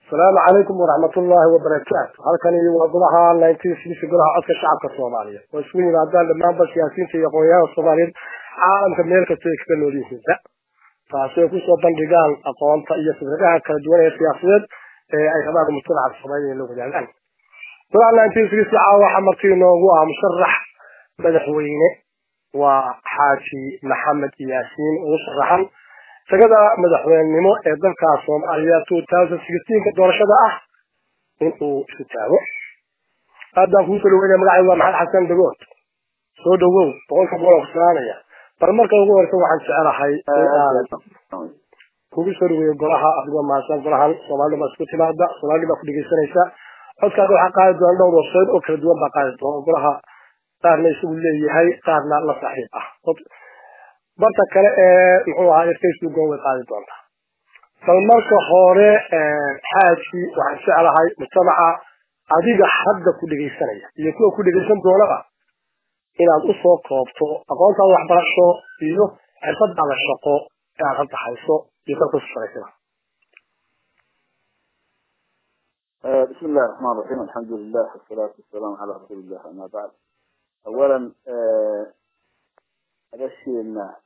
asalaamu calaykum waraxmat ullaahi wabarakaatu halkani waa golaha nineteen sixty golaha codka shacabka soomaaliya oo isugu yimaadaan dhammaanba siyaasiyiinta iyo aqoonyahanka soomaaliyeed caalamka meel kasta ay kaga nool yihiinba taasi ay kusoo bandhigaan aqoonta iyo fikradaha kala duwan ee siyaasadeed ee ay rabaan mujtamaca soomaaliya in la wadaagaan golaha nineteen sixty caawa waxaa marti inoogu ah musharax madaxweyne waa xaaji maxamed yaasiin ugu sharaxan sagada madaxweynenimo ee dalka soomaaliya two thousand sixteenka doorashada ah in uu isu taago haddaan kuu soo dhaweynaya magacaygu waa maxamed xasan dagood soo dhawow boqolka boqol ku salaamaya bal marka ugu horeysa waxaan jecelahay inaan kugu soo dhaweeyo golaha adigoo mahadsan golahan soomaalida baa isku timaada soomaalida baa ku dhegeysanaysa codkaada waxaa qaadi doona dhowr website oo kala duwan baa qaadi doona golaha qaarna isagu leeyahay qaarna la saaxiib ah barta kale ee muxuu ahaay facebook way qaadi doontaa bal marka hore xaaji waxaan jeclahay mujtamaca adiga hadda ku dhegaysanaya iyo kuwa ku dhegaysan doonaba inaad usoo koobto aqoontaada waxbarasho iyo xirfadaada shaqo ee aad hadda hayso iyo dalka ku shaqaysada بسم الله الرحمن الرحيم الحمد لله والصلاة والسلام على رسول الله أما بعد أولا أبشرنا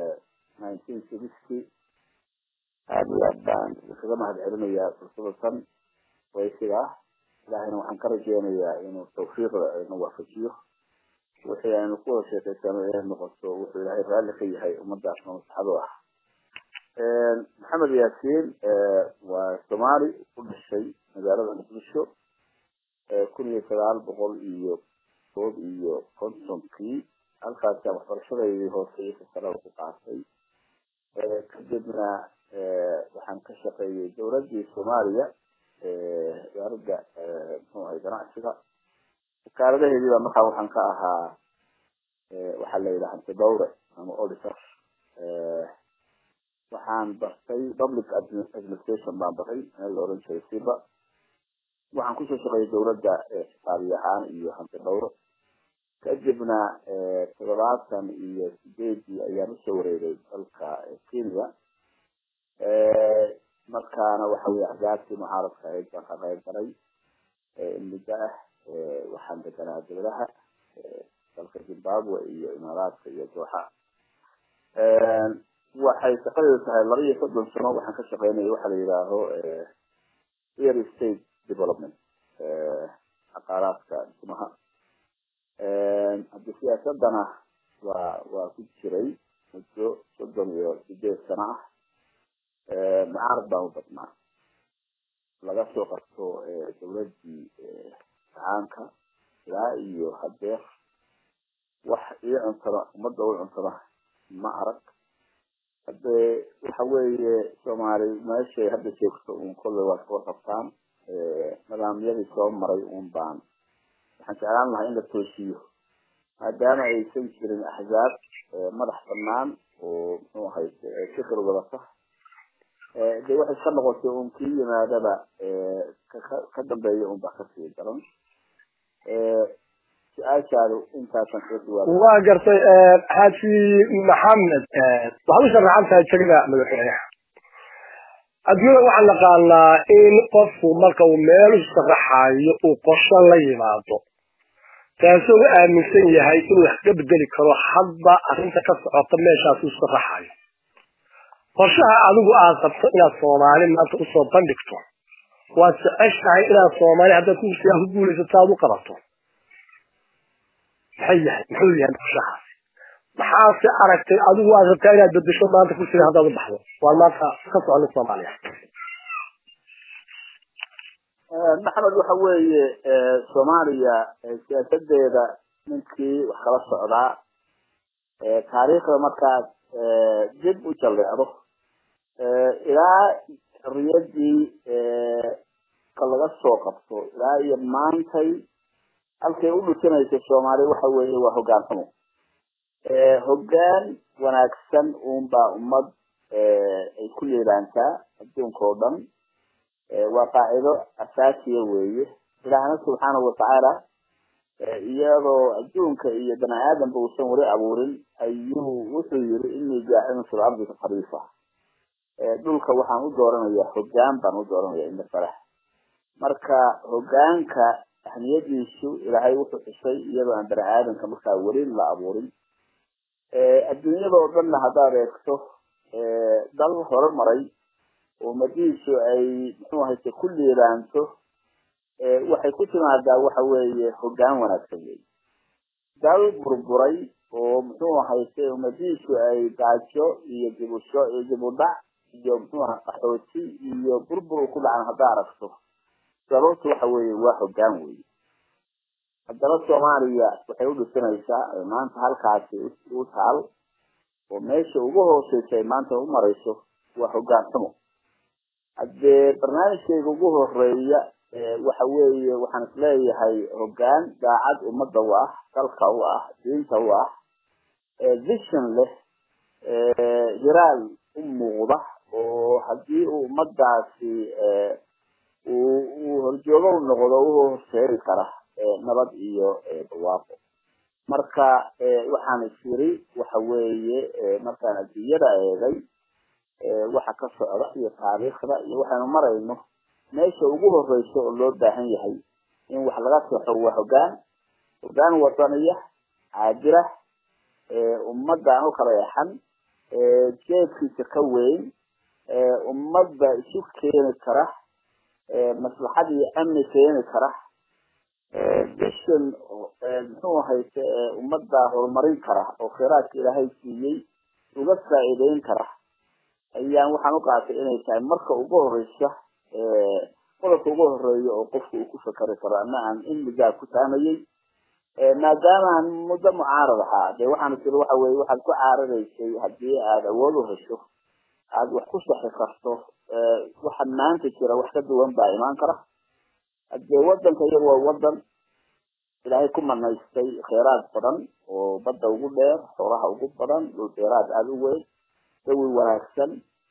1960 هذه أبان خدمة العلمية فرصة ويسيرة لكن وحن كرجينا إنه التوفيق إنه وفجيه وحي أن نقول شيء تسمى نقصه وحي لهي رأي في هاي أمد عشان مصحبه محمد ياسين وسومالي كل شيء مجالة مقدشو كل سبعة بقول إيو صوب إيو كونسون كي halkaasa waxbarashadeydii hooseysa sare ku qaatay kadibna waxaan ka shaqeeyey dowladii soomaaliya wasaaradda muxuu ahay ganacsiga wasaaradaheedii baa markaa waxaan ka ahaa waxaa la yidhaha antidowre ama auditor waxaan bartay public administration baan baray meel la oran jiray siba waxaan kusoo shaqeeyey dowladda xisaabiye ahaan iyo hantidowre kadibna toddobaatan iyo sideedii ayaan usoo wareegay dalka kenya markaana waxa weye axzaabtii mucaaradka ahayd baan ka qayb galay muddo ah waxaan deganaa dowlaha dalka zimbabwe iyo imaaraadka iyo dooxa waxay shaqadeedu tahay laba iyo soddon sano waxaan ka shaqeynaya waxa la yidhaaho real estate development caqaaraadka dhismaha haddi siyaasadana waa waa ku jiray muddo soddon iyo sideed sano ah mucaarad baan u badnaa laga soo qabto dowladii gacaanka ilaa iyo hadeer wax ii cuntana ummadda u cuntana ma arag hade waxa weeye soomaali meeshay hadda joogto un kolley waa iska warqabtaan nidaamyadii soo maray un baan waxaan jeclaan lahaa in la toosiyo maadaama aysan jirin axzaab madax banaan oo muxuu ahay fikir wadata de waxay ka noqotay un kii yimaadaba ka dambeeya un baa kasii daran su-aashaadu intaasan kaga jawaab waa gartay xaaji maxamed waxaad u sharaxan tahay jegada madaxweynaha adduunyada waxaan naqaanaa in qofku marka uu meel u sharaxayo uu qorsho la yimaado taasoo u aaminsan yahay inuu wax ka bedeli karo hadba arrinta ka socota meeshaas u sharaxayo qorshaha adigu aad qabto inaad soomaali maanta usoo bandhigto waad jeceshahay inaad soomaali haddaad kursigaa ku guulaysato aad u qabato maxay yahay muxuu yahay qorshahaasi maxaase aragtay adigu aad rabtaa inaad bedesho maanta kursiga haddaad u baxdo waan maanta ka soconin soomaaliya maxamed waxa weeye soomaaliya siyaasadeeda ninkii wax kala socdaa taariikhda markaad dib u jalleecdo ilaa xorriyadii ka laga soo qabto ilaa iyo maantay halkay u dhusinaysa soomaaliya waxa weeye waa hoggaan xumo hoggaan wanaagsan uunbaa ummad ay ku leedaantaa adduunka oo dhan waa qaacido asaasiya weeye ilaahna subxaanahu watacaala iyadoo adduunka iyo bani aadamba uusan weli abuurin ayuu wuxuu yiri inii jaacilun fi lardi khaliifa dhulka waxaan u dooranayaa hoggaan baan u dooranaya inda farax marka hogaanka ahmiyadiisu ilaahay wuxuu xusay iyadoo aan bani aadamka markaa weli la abuurin adduunyada oo dhanna haddaad eegto dal horumaray oo ummadihiisu ay muxuu ahayse ku liibaanto waxay ku timaadaa waxa weeye hogaan wanaagsan wey dal burburay oo muxuu ahayse ummadihiisu ay gaajo iyo dibusho iyo dibudhac iyo muxuu aha qaxooti iyo burbur ku dhacan haddaa aragto sababtu waxa weeye waa hogaan wey haddana soomaaliya waxay u dhisanaysaa maanta halkaasi u taal oo meesha ugu hooseysa ay maanta u marayso waa hogaan xumo haddee barnaamijkayga ugu horeeya waxa weeye waxaan isleeyahay hogaan daacad ummadda u ah dalka u ah diinta u ah vision leh hiraal u muuqda oo haddii uu ummadaasi uu horjoogo u noqdo u horseedi kara nabad iyo barwaaqo marka waxaan isiri waxa weeye markaan adduunyada eegay waxa ka socda iyo taariikhda iyo waxaynu marayno meesha ugu horeyso oo loo baahan yahay in wax laga soxo waa hogaan hogaan wadaniya caadira ummadda aan u kala yaxan jeedkiisa ka weyn ummadda isu keeni kara maslaxad iyo amni keeni kara vision muxuu ahayse ummadda horumarin kara oo khiraadka ilaahay siiyey uga faa'iideyn kara ayaan waxaan u qaatay inay tahay marka ugu horeysa qodobka ugu horeeya oo qofku uu ku fakeri karo ama aan in muddaa ku taamayey maadaama aan muddo mucaarad ahaa dee waxaan tiri waxa weye waxaad ku caaradaysay haddii aada awood u hesho aada wax ku saxi karto waxa maanta jira wax ka duwan baa imaan kara hadee wadanka iyagu waa wadan ilaahay ku manaystay kheyraad badan oo badda ugu dheer xoolaha ugu badan dhul dheeraad aada u weyn dawi wanaagsan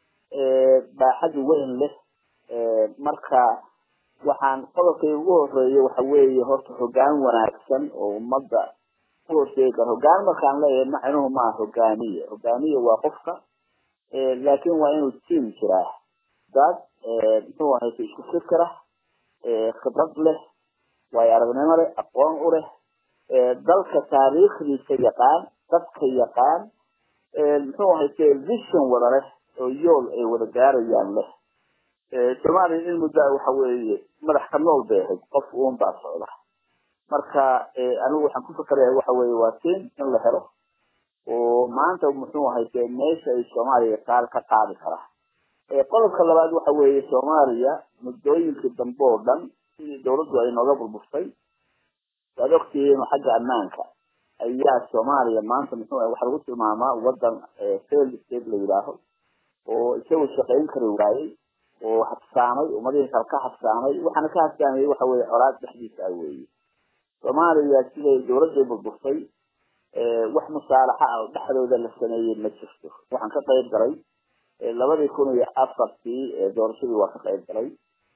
baaxad weyn leh marka waxaan qodobkay ugu horeeyay waxa weeye horta hogaan wanaagsan oo ummadda ku horseegi kara hogaan markaan leeyahay macnuhu maaha hogaamiye hogaamiye waa qofka laakin waa inuu tiam jiraa dad muxuu ahayse isku fikira khibrad leh waayo aragnimo leh aqoon u leh dalka taariikhdiisa yaqaan dadka yaqaan muxuu ahayse vision wada leh oo yool ay wada gaarayaan leh soomaaliya in muddaa waxa weeye madax ka nool bay ahayd qof uun baa socda marka anigu waxaan ku fakeraya waxa weeye waa tin in la helo oo maanta muxuu ahayse meesha ay soomaaliya taal ka qaadi kara qodobka labaad waxa weeye soomaaliya muddooyinkii dambe oo dhan sidii dawladdu ay nooga burburtay waad ogtihiin xagga ammaanka ayaa soomaaliya maanta muxuu ah waxa lagu tilmaamaa wadan fail state la yidhaaho oo isagu shaqayn kari waayey oo habsaamay ummadihii kale ka habsaamay waxaana ka habsaamayay waxa weye colaad dhexdiisa ah weeye soomaaliya siday dawladday burburtay wax musaalaxa ah oo dhexdooda la sameeyey ma jirto waxaan ka qayb galay labadii kun iyo afartii doorashadii waa ka qayb galay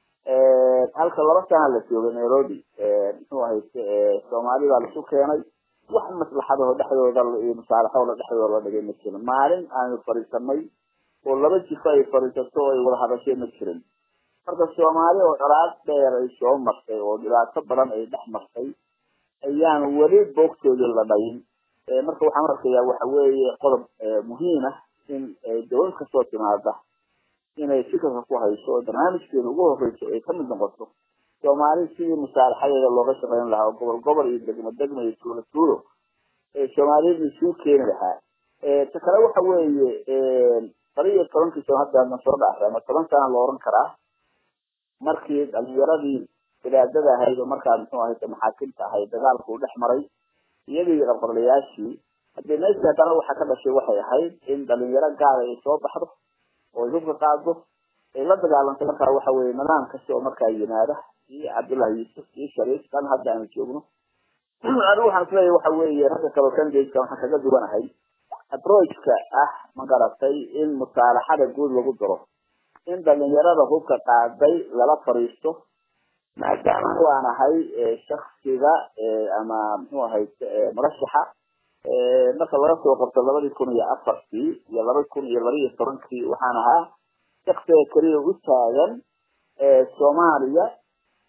halka laba sana la joogay nairobi muxuu ahayse soomaali baa laisu keenay wax maslaxadaho dhexdooda iyo musaalaxooda dhexdooda la dhigay ma jirin maalin aanu fadhiisanay oo laba jifo ay fadhiisato oo ay wada hadashay ma jirin marka soomaali oo colaad dheer ay soo martay oo dhibaato badan ay dhex martay ayaan weli boogtoodii la dhayin marka waxaan arkayaa waxa weeye qodob muhiim ah in dawlad kastoo timaada inay fikirka ku hayso oo barnaamijkeeda ugu horeyso ay kamid noqoto soomaali sidii musaalaxadeeda looga shaqeyn lahaa oo gobol gobol iyo degmo degmo iyo tuulo tuulo soomaaliyada isuu keeni lahaa ta kale waxa weeye laba iyo tobankii sano hadda na soo dhaafay ama toban sana la oran karaa markii dhalinyaradii bilaadada ahayd oo markaa muxuu ahayse maxaakimta ahayd dagaalku u dhex maray iyagii qabqablayaashii haddii meesha haddana waxaa ka dhashay waxay ahayd in dhalinyaro gaala ay soo baxdo oo ay hubka qaado ay la dagaalantay markaa waxa weye nidaam kasta oo markaa yimaada iyo cabdullahi yuusuf iyo shariif kan hadda aanu joogno anigu waxaan isleeyahay waxa weeye ragga kaloo candidateka waxaan kaga duwanahay approachka ah ma garatay in musaalaxada guud lagu daro in dhalinyarada hubka qaaday lala fariisto maadaama waan ahay shaksiga ama muxuu ahay murashaxa marka laga soo qabto labadii kun iyo afartii iyo laba kun iyo laba iyo tobankii waxaan ahaa shaksiga keliya u taagan soomaaliya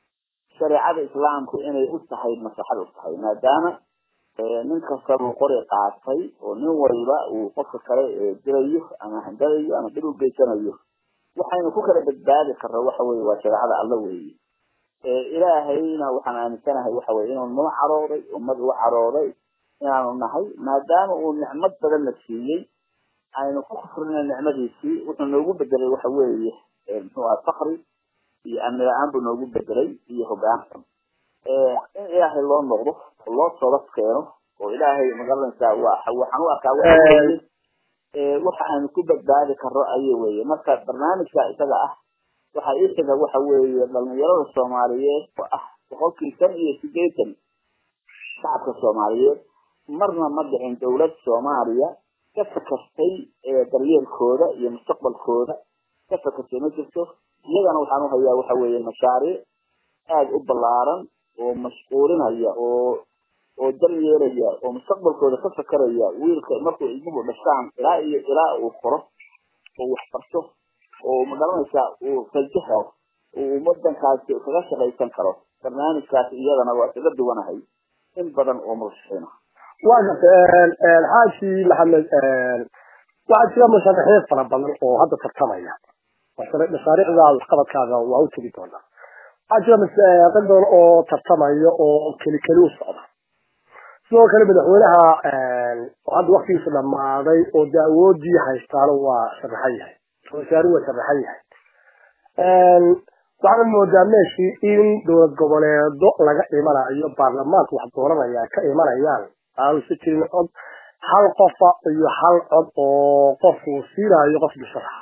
shareecada islaamku inay u tahay maslaxad u tahay maadaama nin kastaba uu qori qaatay oo nin waliba uu qofka kale dirayo ama handalayo ama dhib u geysanayo waxaynu ku kala badbaadi karna waxa weye waa shareecada alla weeye ilaahayna waxaan aaminsanahay waxa weye inuu noo carooday ummad u carooday inaanu nahay maadaama uu nicmad badan na siiyey aynu ku kufrina nicmadiisii wuxuu noogu bedelay waxa weeye muxuu aha fakri iyo amni la-aan buu noogu bedelay iyo hogaan xun in ilaahay loo noqdo oo loo toobad keeno oo ilaahay magaranaysaa waa waxaan u arkaa waxa weeye waxa aynu ku badbaadi karno ayay weye marka barnaamijka isaga ah waxa ii xiga waxa weeye dhalinyarada soomaaliyeed oo ah boqolkii shan iyo sideetan shacabka soomaaliyeed marna ma dhicin dawlad soomaaliya ka fakastay daryeelkooda iyo mustaqbalkooda ka fakastay ma jirto iyagana waxaan uhayaa waxa weeye mashaariic aada u ballaaran oo mashquulinaya oo oo dal yeelaya oo mustaqbalkooda ka fakaraya wiilka markuu ilmuhu dhashaan ilaa iyo ilaa uu koro oo wax barto oo magaranaysaa uu fajaho uu wadankaasi kaga shaqaysan karo barnaamijkaasi iyadana waa kaga duwanahay in badan oo murashaxiina waa gartay xaaji maxamed waxaa jira musharaxiin fara badan oo hadda tartamaya mashaariicda waxqabadkaaga waa u tegi doonaa waxaa jira dad badan oo tartamaya oo keli keli u socda sidoo kale madaxweynaha oo hadda waktigiisa dhamaaday oo de awoodii haystaana waa sharaxan yahay wasaari waa sharaxan yahay waxaana moodaa meeshii in dowlad goboleedo laga imanayo baarlamaanka wax dooranaya ka imanayaan aanu si jirin cod hal qofa iyo hal cod oo qofku siinayo qof musharaxa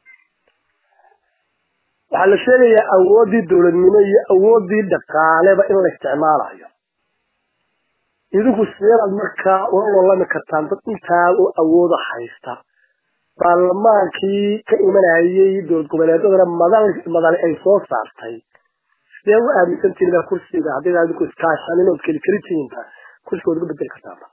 waxaa la sheegayaa awooddii dowladnimo iyo awooddii dhaqaaleba in la isticmaalayo idinku sideedaad markaa ula lolami kartaan dad intaa oo awooda haysta baarlamaankii ka imanayay dowlad goboleedadana madal madali ay soo saartay sidee u aaminsantihin baa kursiga haddii idinku iskaashanin ood keli keli tihiinba kursigood uga bedeli kartaanba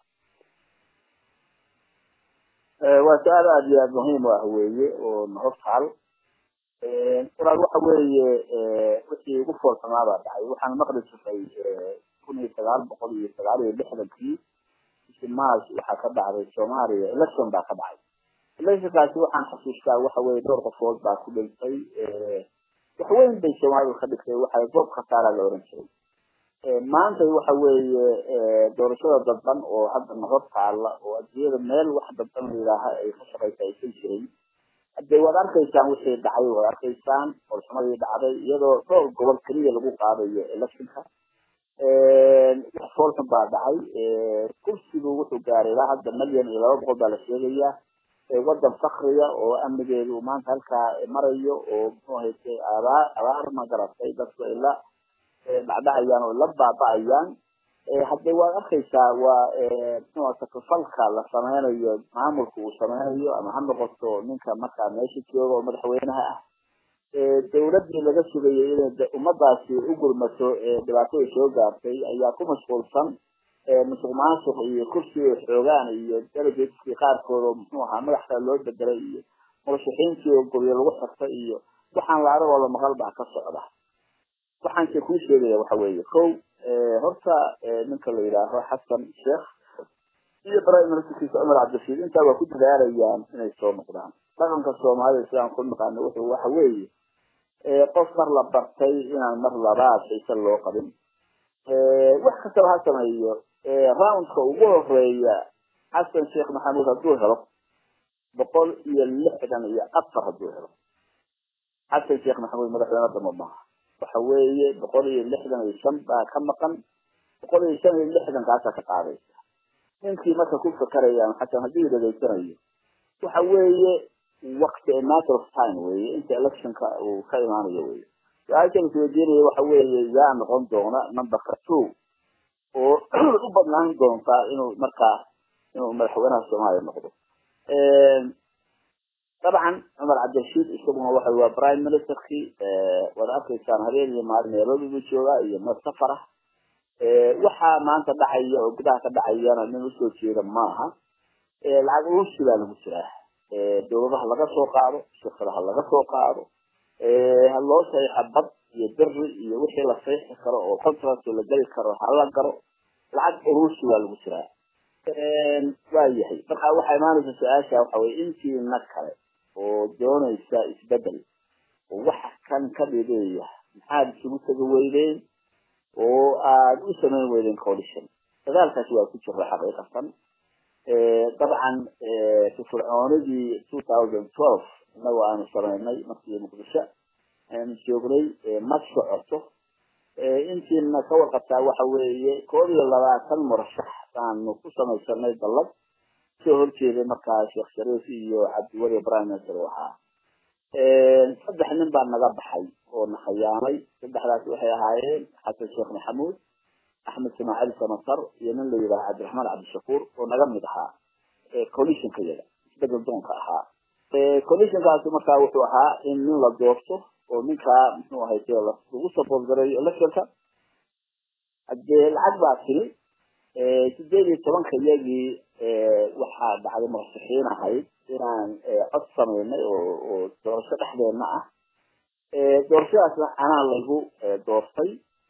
waa su-aal aada iyo aada muhiim u ah weeye oo nahortaal walaal waxa weeye wixii ugu foolxumaa baa dhacay waxaan maqli jiray kun iyo sagaal boqol iyo sagaal iyo lixdankii bishii march waxaa ka dhacday soomaaliya election baa ka dhacay electionkaasi waxaan xasuustaa waxa weye dhowr qofood baa ku dhintay wax weyn bay soomaalidu ka dhigtay waxa goob khasaara la oran jiray maanta waxa weeye doorashada dadban oo hadda nahor taala oo adduunyada meel wax dadban la yidhaaha ay ka shaqaysa aysan jirin hadee waad arkaysaan wixii dhacay waad arkaysaan foolxumadii dhacday iyadoo dhowr gobol keliya lagu qaadayo electionka wax foolxun baa dhacay kursigu wuxuu gaaray ilaa hadda milyan iyo laba boqol baa la sheegayaa wadan fakriya oo amnigeedu maanta halkaa marayo oo muxuu haytay abaar abaar ma garatay dadku ay la dhacdhacayaan oo la baaba'ayaan haddee waad arkaysaa waa muxuu takafalka la sameynayo maamulka uu sameynayo ama ha noqoto ninka markaa meesha jooga oo madaxweynaha ah dawladii laga sugayay inay ummadaasi u gurmato dhibaatada soo gaartay ayaa ku mashquulsan musuq maasuq iyo kursiga xoogaan iyo delegateskii qaarkood oo muxuu ahaa madax kale loo bedelay iyo murashaxiintii oo guryo lagu xirtay iyo waxaan la aragoo la maqal baa ka socda waxaan se kuu sheegaya waxa weeye ko horta ninka la yidhaaho xasan sheekh iyo prime ministerkiisa cumar cabdirashiid intaa waa ku dadaalayaan inay soo noqdaan dhaqanka soomaalida sidaan ku naqaano wuxuu waxa weeye qof mar la bartay inaan mar labaad xiise loo qabin wax kastaba ha sameeyo roundka ugu horeeya xasan sheekh maxamuud hadduu helo boqol iyo lixdan iyo afar hadduu helo xasan sheekh maxamuud madaxweyne damo maaha waxa weeye boqol iyo lixdan iyo shan baa ka maqan boqol iyo shan iyo lixdan kaasaa ka qaadaysa ninkii marka ku fakaraya xasan haddii dhageysanayo waxa weeye wakti a matter of time weye inta electionka uu ka imaanayo weye su-aashan isweydiinaya waxa weeye yaa noqon doona numberka two oo u badnaan doontaa inuu markaa inuu madaxweynaha soomaaliya noqdo dabcan cumar cabdirashiid isaguna waxa waa prime ministerkii waad arkaysaan habeen iyo maalin nairobi buu joogaa iyo meel safar ah waxaa maanta dhacaya oo gudaha ka dhacayana nin usoo jeeda maaha lacag urusi baa lagu jiraa dawladaha laga soo qaado shirkadaha laga soo qaado haloo saxiixa bad iyo beri iyo wixii la saixi karo oo contract la geli karo hala garo lacag urusi waa lagu jiraa waa yahay marka waxaa imaanaysa su-aasha waxa weye intiina kale oo doonaysa isbedel oo waxa kan ka dhideeya maxaad isugu tegi weydeen oo aada u samayn weydeen coalition dagaalkaasi waa ku jira xaqiiqatan dabcan firfircoonidii two thousand twelve inagoo aanu samaynay markii muqdisho aanu joognay ma socoto intiina ka warqabtaa waxa weeye koob iyo labaatan murashax baanu ku samaysanay dallad soo horjeeday markaa sheekh shariif iyo cabdiweli prime minister u ahaa saddex nin baa naga baxay oo na khayaamay saddexdaas waxay ahaayeen xasan sheekh maxamuud axmed ismaaciil samatar iyo nin la yidhaha cabdiraxmaan cabdishakuur oo naga mid ahaa coalitionka yaga isbedel doonka ahaa coalitionkaasi markaa wuxuu ahaa in nin la doorto oo ninkaa muxuu ahay lagu support gareeyo electionka hadee lacag baa tiri sideed iyo tobanka iyagii waxaa dhacday murashaxiin ahayd inaan cod samaynay oo oo doorasho dhexdeedna ah doorashadaasna anaa lagu doortay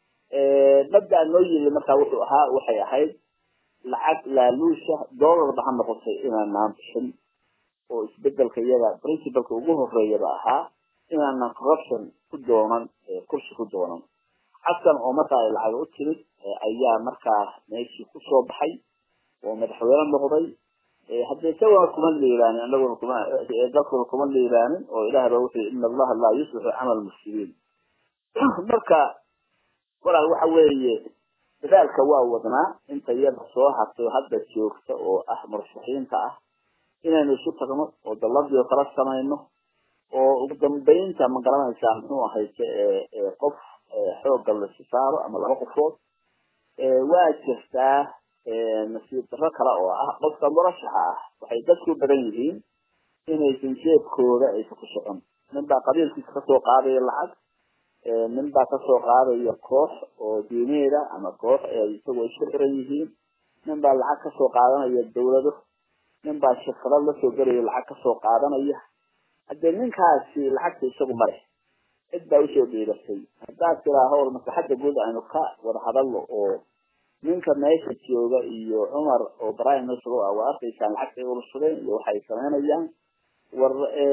mabda noo yili markaa wuxuu ahaa waxay ahayd lacag laaluusha doolarba ha noqotay inaanaan bixin oo isbedelka iyada principalka ugu horeeyaba ahaa inaanan corruption ku doonan kursi ku doonan xasan oo markaa ay lacag u timid ayaa markaa meeshii kusoo baxay oo madaxweyne noqday haddii isaguna kuma liilaanin anaguna kuma dalkuna kuma liilaanin oo ilaah ba wuxuu ina allaha laa yuslixu camal mufsidiin marka walaal waxa weeye dadaalka waa wadnaa inta iyada soo hartay hadda joogta oo ah murashaxiinta ah inaynu isu tagno oo dalladii oo kala samayno oo ugu dambeynta ma garanaysaa muxuu ahayse qof xoogga lasi saaro ama laba qofood waa jirtaa nasiib daro kale oo ah qofka murashaxa ah waxay dadku badan yihiin inaysan jeebkooda aysan ku socon nin baa qabiilkiisa kasoo qaadaya lacag nin baa kasoo qaadaya koox oo diimeeda ama koox isagoo isku xiran yihiin nin baa lacag kasoo qaadanaya dawlado nin baa shirkado lasoo gelaya lacag kasoo qaadanaya haddee ninkaasi lacagta isagu male cid baa usoo dhiibatay haddaad tiraa hawl maslaxadda guud aynu ka wada hadalno oo ninka meesha jooga iyo cumar oo prime minister u ah waa arkaysaan lacagtay urursadeen iyo waxay samaynayaan war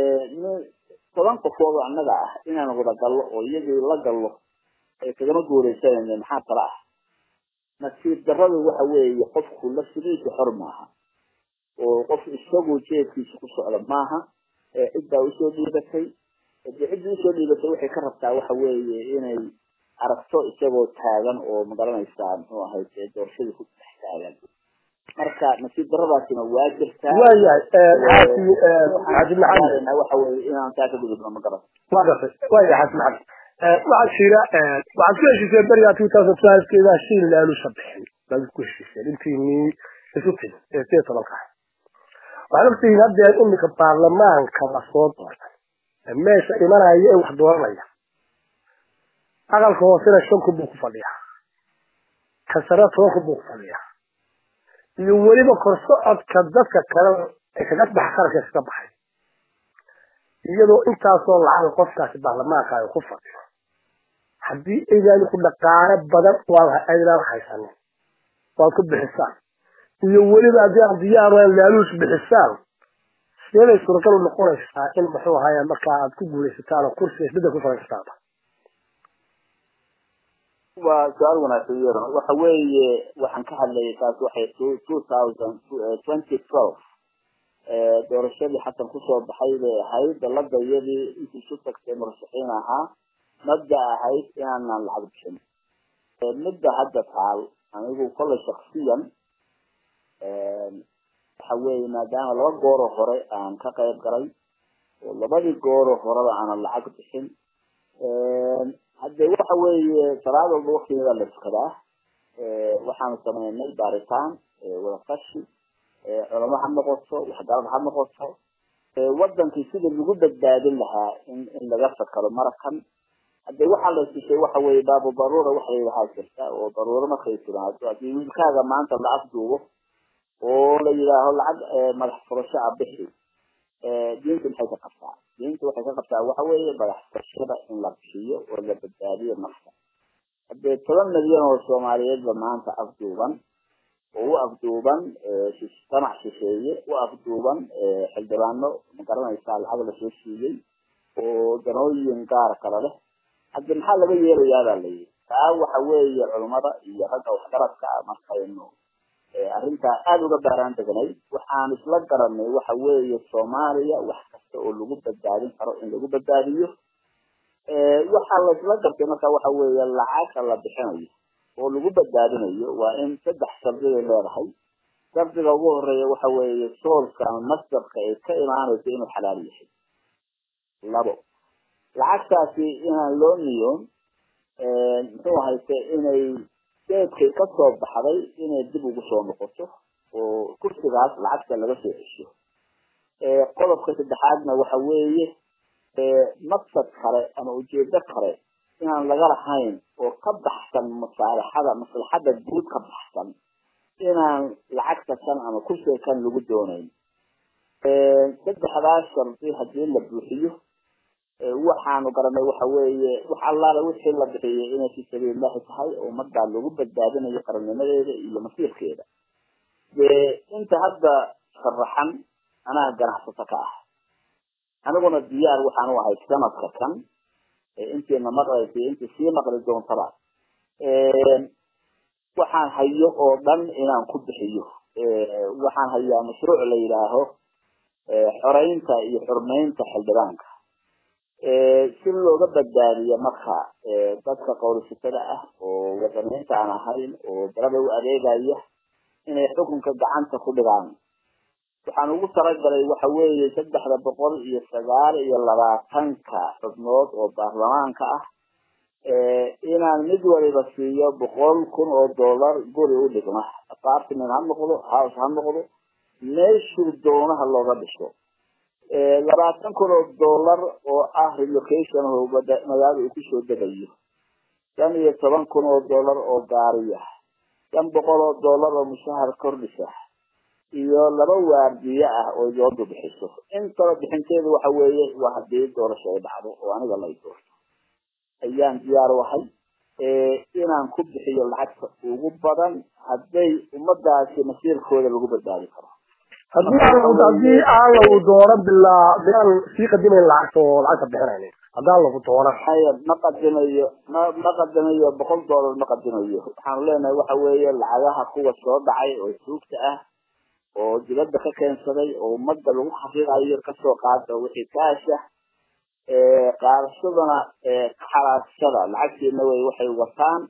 toban qofood oo annaga ah inaan wada gallo oo iyagii la gallo ay kagama guuleysanayne maxaa kala ah nasiib darradu waxa weeye qofku laftigiisa xor maaha oo qof isagu jeedkiisa ku socda maaha cid baa usoo dhiibatay hadii ciddii usoo dhiibatay waxay ka rabtaa waxa weeye inay aragto isagoo taagan oo magaranaysaa muxuu ahayd doorashadii ku dhex taagan marka nasiib daradaasina waa jirtaa waayahay xaasi xaaji maxamed waxa weye inaan taa ka gudubno ma garan waa gartay waayahay xaaji maxamed waxaa jira waxaad ku heshiiseen beriga two thousand twelvekeeda shil laalusha bixin baad ku heshiiseen intiinii isu timi ee sideed tobanka waxaad ogtihiin haddee imika baarlamaanka lasoo doortay meesha imanaya ee wax dooranaya aqalka hoosena shan kun buu ku fadhiyaa ka sare toban kun buu ku fadhiyaa iyo weliba korsocodka dadka kale ee kaga bax qaranka kaga baxay iyadoo intaasoo lacag qofkaasi baarlamaanka ay ku fadhiyo haddii aydan ku dhaqaale badan waa aydaan haysanin waad ku bixisaan iyo weliba haddii aan diyaaraan laaluus bixisaan sideeday suuragal u noqonaysaa in muxuu ahaaya markaa aad ku guulaysataan oo kursiga isbedel ku faran kartaaba waa su-aal wanaagsan yaro waxa weeye waxaan ka hadlayay taas waxay two thousand twenty twelve doorashadii xasan kusoo baxay bay ahayd dalada iyadii intii isu tagtay murashaxiin ahaa mabda ahayd inaanan lacag bixin midda hadda taal anigu kolley shaksiyan waxa weeye maadaama laba gooro hore aan ka qayb galay oo labadii gooro horeba aanan lacag bixin hadde waxa weeye salaad walba waktigeeda la tukadaa waxaanu sameynay baaritaan wadaqashi culamo ha noqoto waxgarad ha noqoto wadankii sida lagu badbaadin lahaa in in laga fakaro marakan hadde waxaa la tusay waxa weeye baabu daruura waxa lahaa jirta oo daruuro markay timaado haddii wiilkaaga maanta la afduubo oo la yidhaaho lacag madax furasho a bixi diinta maxay ka qabtaa diinta waxay ka qabtaa waxa weeye madaxfashada in la bixiyo oo la badbaadiyo nafta haddee toban milyan oo soomaaliyeedba maanta afduuban oo u afduuban damac shisheeye u afduuban xildhibaano magaranaysaa lacag lasoo siiyey oo danooyin gaar kale leh haddi maxaa laga yeelayaa baa layidhi taa waxa weeye culummada iyo ragga waxgaradka ah markaynu arrintaa aada uga baaraan degnay waxaan isla garanay waxa weeye soomaaliya wax kasta oo lagu badbaadin karo in lagu badbaadiyo waxaa la isla gartay marka waxa weeye lacagta la bixinayo oo lagu badbaadinayo waa in saddex shardigay leedahay shardiga ugu horeeya waxa weeye soolka ama masdarka ay ka imaanayso inuu xalaal yahay labo lacagtaasi inaan loo niyoon muxuu hayse inay deedkay kasoo baxday inay dib ugu soo noqoto oo kursigaas lacagta laga soo cesho qodobka saddexaadna waxa weeye maqsad kale ama ujeedo kale inaan laga lahayn oo ka baxsan masaalaxada maslaxada guud ka baxsan inaan lacagta kan ama kursiga kan lagu doonayn saddexdaas shardi hadii la buuxiyo waxaanu garanay waxa weeye wax allaala wixii la bixiyay inay fi sabiilillahi tahay oo ummadaa lagu badbaadinayo qarannimadeeda iyo masiirkeeda dee inta hadda sharaxan anaa ganacsato ka ah aniguna diyaar waxaan u ahay sanadka kan intiina maqlaysa intii sii maqli doontaba waxaan hayo oo dhan inaan ku bixiyo waxaan hayaa mashruuc la yidhaaho xoreynta iyo xurmeynta xildhibaanka si looga badbaadiyo marka dadka qowlisitada ah oo wadaniinta aan ahayn oo dalada u adeegaya inay xukunka gacanta ku dhigaan waxaan ugu talagalay waxa weeye saddexda boqol iyo sagaal iyo labaatanka xubnood oo baarlamaanka ah inaan mid waliba siiyo boqol kun oo dollar guri u dhigma apartment ha noqdo house ha noqdo meeshuu doonaha looga dhisho labaatan kun oo dollar oo ah relocation oo magaalada uu kusoo degayo shan iyo toban kun oo dollar oo gaariya shan boqol oo dollar oo mushahar kordhisa iyo laba waardiye ah oo doodu bixiso intaba bixinteedu waxa weeye waa hadii doorasho ay dhacdo oo aniga lay doorto ayaan diyaar u ahay inaan ku bixiyo lacagta ugu badan hadday ummadaasi masiirkooda lagu badbaadi karo haddii aan lagu dooran bilaa bilaan sii qadimayn lacagta oo lacagta bixinayn haddaan lagu dooran haya ma qadimayo ma ma qadimayo boqol dollar ma qadimayo waxaanu leenahay waxa weeye lacagaha kuwa soo dhacay oo suugta ah oo dibadda ka keensaday oo ummadda lagu xaqiiqayo kasoo qaada wixii kaasha qaadashadana xalaashada lacagtiina way waxay wataan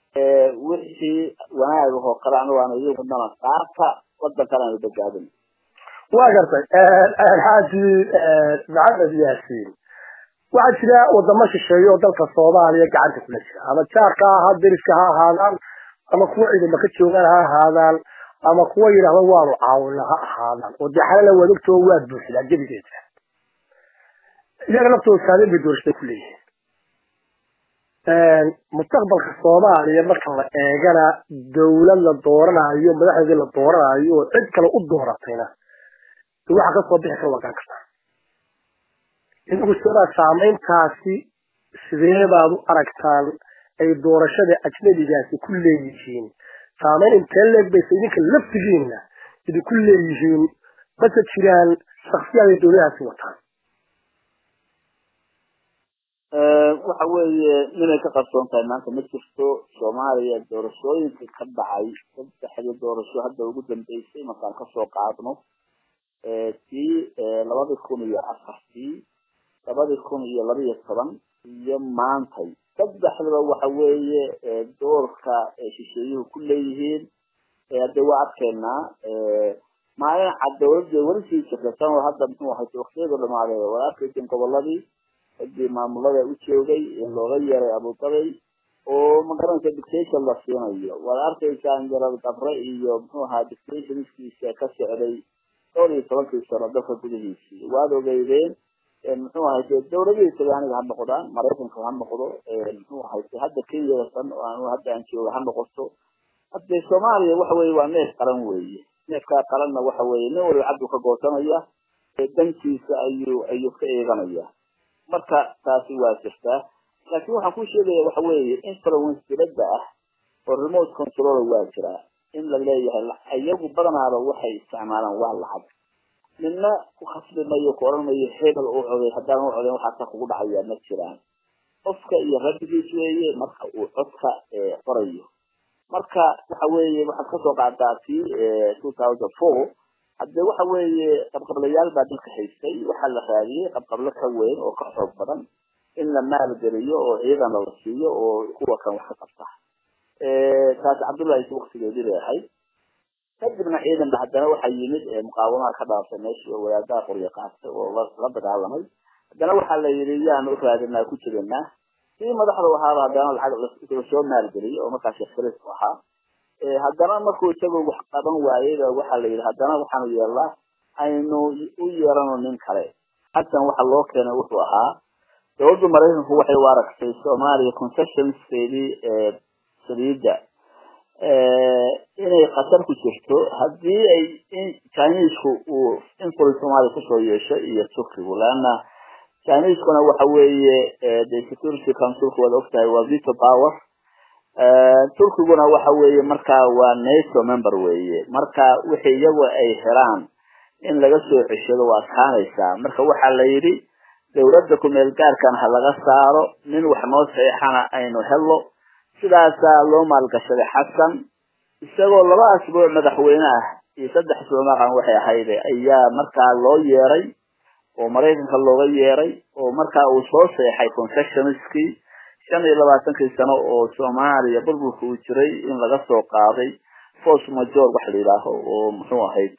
wixii wanaagahoo kale anigu aan iyagudana qaarka wadankana aanu badbaadin waa gartay xaaji maxamed yaasiin waxaa jira wadamo shisheeye oo dalka soomaaliya gacanta kula jira ama jaarka ha ahaa deriska ha ahaadaan ama kuwa ciidama ka joogaan ha ahaadaan ama kuwa yidhaahda waanu caawina ha ahaadaan oo dee xalala wadagtoo waad buuxdaa gebigeeda iyaga laftooda saameyn bay doorashada ku leeyihiin mustaqbalka soomaaliya marka la eegana dawlad la dooranayo madaxdeedii la dooranayo oo cid kale u dooratayna waxa kasoo bixi kara waa garan kartaa idigu sidaa saameyntaasi sidee baad u aragtaan ay doorashada ajnabigaasi ku leeyihiin saameyn intee leeg bayse idinka laftigiina idinku leeyihiin mase jiraan shaksiyaad ay dowladahaasi wataan waxa weeye inay ka qarsoon tahay maanta ma jirto soomaaliya doorashooyinka ka dhacay saddexdii doorasho hadda ugu dambeysay markaan kasoo qaadno tii labadii kun iyo afartii labadii kun iyo labaiyo toban iyo maantay saddexdaba waxa weeye doorka shisheeyuhu ku leeyihiin hadde waa arkaynaa maalin cad dawladda weli sii jirta sanoo hadda muxuu ahay waktiyadu dhamaaday waa arkaysin goboladii hadii maamulada u joogay in looga yeeray abudabay oo magaranaysa dictation la siinayo waad arkaysaan jaral gabre iyo muxuu ahaa dictationskiisa ka socday dhowr iyo tobankii sano dalka gudihiisii waad ogeydeen muxuu ahayse dawladihii talyaaniga ha noqdaan maraykanka ha noqdo muxuu ahayse hadda kenyada san oo hadda aan jooga ha noqoto hadde soomaaliya waxa weye waa neef qaran weeye neefkaa qaranna waxa weeye nin waliba cabdu ka goosanaya dankiisa ayuu ayuu ka eeganaya marka taasi waa jirtaa laakiin waxaan ku sheegaya waxa weeye influence dibadda ah oo remote control waa jiraa in la leeyahay iyagu badanaaba waxay isticmaalaan waa lacag midna ku khasbi mayo ku oran mayo hebel u coday haddaan u codayn waxaasa kugu dhacayaa ma jiraan qofka iyo rabbigiis weeye marka uu codka qorayo marka waxa weeye waxaad kasoo qaadaa ti two thousand four hadde waxa weeye qabqablayaal baa dalka haystay waxaa la raadiyey qabqablo ka weyn oo ka xoog badan in la maalgeliyo oo ciidana la siiyo oo kuwa kan wax ka qabta taasi cabdullahi waktigeedii bay ahayd kadibna ciidanba haddana waxaa yimid muqaawamaha ka dhaafay meeshii oo wadaadaha qoryo qaatay oo la dagaalamay haddana waxaa la yidhi yaan u raadinaa ku jirinaa kii madaxda ahaaba haddana lacag lasoo maalgeliyay oo markaas shekris u ahaa haddana markuu isagoo wax qaban waayeyba waxaa la yidhi haddana waxaanu yeelnaa aynu u yeerano nin kale xasan waxa loo keenay wuxuu ahaa dowladda maraykanku waxay u aragtay soomaaliya concessionskeedii saliidda inay khatar ku jirto haddii ay chinesku uu influence soomaaliya kusoo yeesho iyo turkigu leanna chineskuna waxa weeye de security councilku waad ogtahay waa veto power turkiguna waxa weeye markaa waa nato member weeye marka wixii iyagu ay helaan in laga soo ceshado waa adkaanaysaa marka waxaa la yidhi dawladda kumeel gaarkan ha laga saaro nin wax noo saxeexana aynu helno sidaasaa loo maalgashaday xasan isagoo laba asbuuc madaxweyne ah iyo saddex soomaqan waxay ahayd ayaa markaa loo yeeray oo maraykanka looga yeeray oo markaa uu soo seexay concessionskii shan iyo labaatankii sano oo soomaaliya burburka uu jiray in laga soo qaaday force major wax la yidhaaho oo muxuu ahayd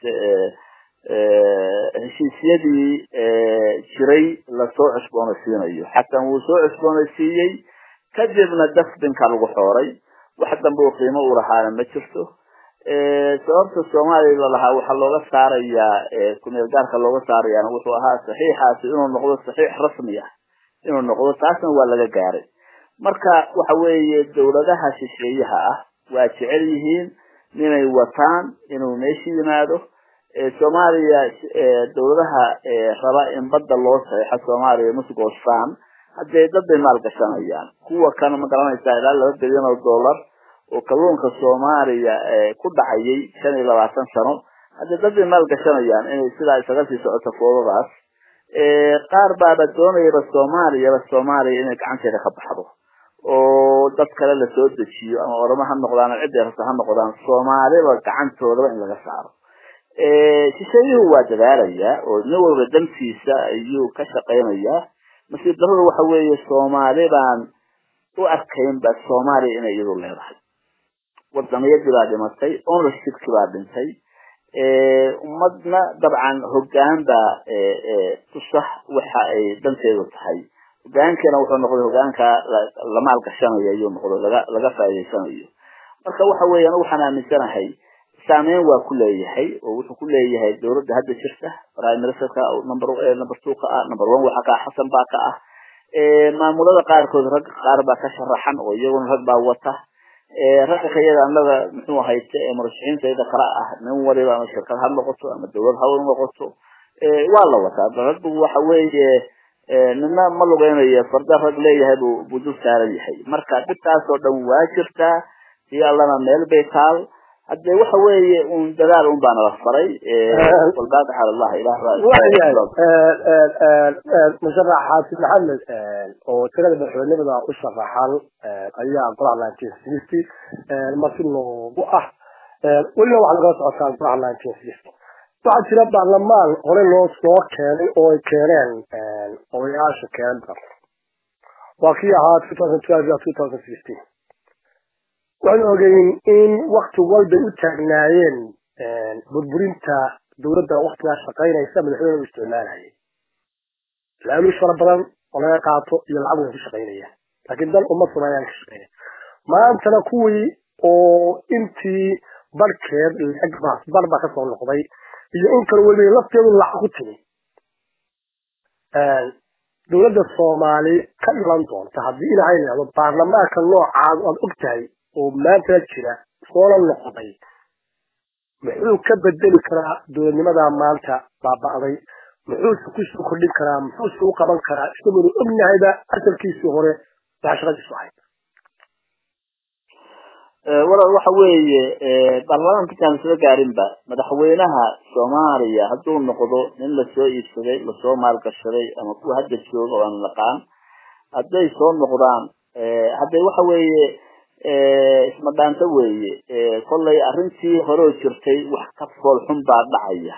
heshiisyadii jiray lasoo cusboonaysiinayo xasan wuu soo cusboonaysiiyey kadibna dasbinka lagu xooray wax dambe oo qiimo u lahaana ma jirto sababta soomaaliya lalahaa waxaa looga saarayaa kumeel gaarka looga saarayaana wuxuu ahaa saxiixaasi inuu noqdo saxiix rasmi ah inuu noqdo taasna waa laga gaaray marka waxa weeye dawladaha shisheeyaha ah waa jecel yihiin inay wataan inuu meesha yimaado soomaaliya dawladaha raba in badda loo saxeixo soomaaliya musgoostaan haddee dad bay maal gashanayaan kuwa kan ma garanaysaa ilaa laba bilyan oo dollar oo kalluunka soomaaliya ku dhacayay shan iyo labaatan sano haddee dad bay maal gashanayaan inay sidaa isaga sii socoto foodadaas qaar baaba doonayaba soomaaliyaba soomaaliya inay gacanteeda ka baxdo oo dad kale lasoo dejiyo ama oramo ha noqdaan ama cidday rabta ha noqdaan soomaaliba gacantoodaba in laga saaro shisheeyuhu waa dadaalayaa oo nin walba dantiisa ayuu ka shaqaynayaa nasiib darrada waxa weeye soomaali baan u arkaynba soomaaliya inay iyadu leedahay wadaniyadii baa dhimatay ownershipkii baa dhintay ummadna dabcan hoggaan baa tusa waxa ay danteedu tahay hogaankeena wuxuu noqday hogaanka la maal gashanayo ayuu noqday laga laga faa'iidaysanayo marka waxa weeye anigu waxaan aaminsanahay saameyn waa ku leeyahay oo wuxuu ku leeyahay dawladda hadda jirta prime ministerka number number two ka ah number one waxa ka ah xasan baa ka ah maamulada qaarkood rag qaar baa ka sharaxan oo iyaguna rag baa wata ragga kayada annaga muxuu ahayd murashaxiintayda kala ah nin waliba ama shirkad ha noqoto ama dawlad ha noqoto waa la wataa raggu waxa weeye nina ma lugeynayo farda rag leeyahay buu buu dul saaran yahay marka dhibtaas oo dhan waa jirtaa si allana meel bay taal hadde waxa weeye un dadaal un baana la faray walbaad xaal allah musharax xaafid maxamed oo tirada madaxweynimada u sharaxan ayaa golaha nineteen sixty marti loogu ah welina waxaa lagala socotaa golaha nineteen sixty waxaa jira baarlamaan hore loo soo keenay oo ay keeneen odayaasha keenan waa kii ahaa two thousand twelve iyo two thousand sixteen waxaan ogeyn in wakti walbay u taagnaayeen burburinta dawladda waktigaa shaqaynaysa madaxweyne u isticmaalayay laaluush fara badan oo laga qaato iyo lacag way ku shaqaynayaan laakiin dan uma sumayaan ka shaqaynaya maantana kuwii oo intii barhkeed lacag baas bar baa kasoo noqday iyo in kale weliba lafteedu lacag ku timi dawladda soomaali ka dhilan doonta haddii ilaahay leedo baarlamaanka noocaad aad og tahay oo maanta jira soola noqday muxuu ka bedeli karaa dowladnimadaa maanta baaba'day muxuuse kusoo kordhin karaa muxuuse u qaban karaa isaguna ognahayba asalkiisii hore baa shaqadiisu ahayd walaal waxa weeye baarlamaanka intaan isla gaarinba madaxweynaha soomaaliya hadduu noqdo nin lasoo iibsaday lasoo maalgashaday ama kuwa hadda jooga oo aan naqaan hadday soo noqdaan hadday waxa weeye isma dhaanto weeye kollay arrintii horeo jirtay wax ka foolxun baa dhacaya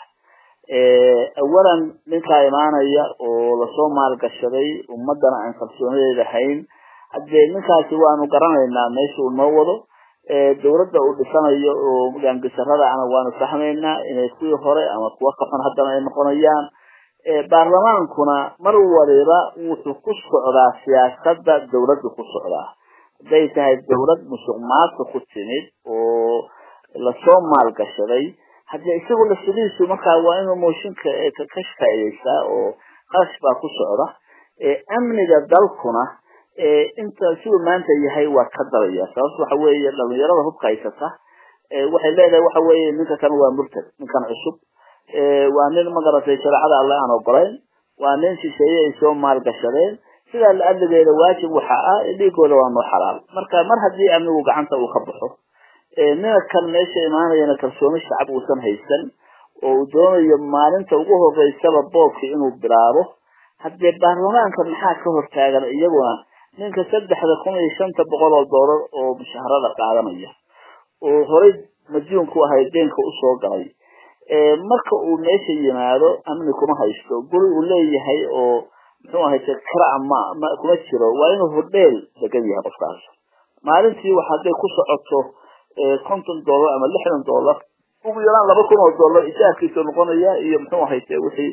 awalan ninkaa imaanaya oo lasoo maalgashaday ummadana aan kalsoonadeeda hayn haddee ninkaasi waanu garanaynaa meesha uu noo wado dawladda uu dhisanayo oo gaangisarada ana waanu fahmaynaa inay kuwii hore ama kuwa ka xun haddana ay noqonayaan baarlamaankuna mar waliba wuxuu ku socdaa siyaasada dawladdu ku socdaa hadday tahay dawlad musuq maadka ku timid oo lasoo maalgashaday haddii isagu laftidiisu markaa waa inuu mooshinka ka faa'iideysaa oo qarash baa ku socda amniga dalkuna inta siduu maanta yahay waa ka daraya sababto waxa weeye dhalinyarada hubka haysata waxay leedahay waxa weeye ninka kan waa murtad ninkan cusub waa nin magaratay shareecada alle aan ogolayn waa nin shisheeye ay soo maalgashadeen sidaa la adligeeda waajib waxa ah dhiigooda waa noo xalaal marka mar haddii amnigu gacanta uu ka baxo nina kan meesha imaanayana kalsooni shacab uusan haysan oo uu doonayo maalinta ugu horeysaba boobka inuu bilaabo haddee baarlamaanka maxaa ka hortaagan iyaguna ninka saddexda kun iyo shanta boqol oo doolar oo mushaharada qaadanaya oo horey majuunku ahay deenka usoo galay marka uu meesha yimaado amni kuma haysto guri uu leeyahay oo muxuu ahayte kara ma ma kuma jiro waa inuu hodheel degan yahay qofkaas maalintii wax hadday ku socoto konton dollar ama lixdan dollar ugu yaraan laba kun oo dollar ijaarkiisa noqonaya iyo muxuu ahayte wixii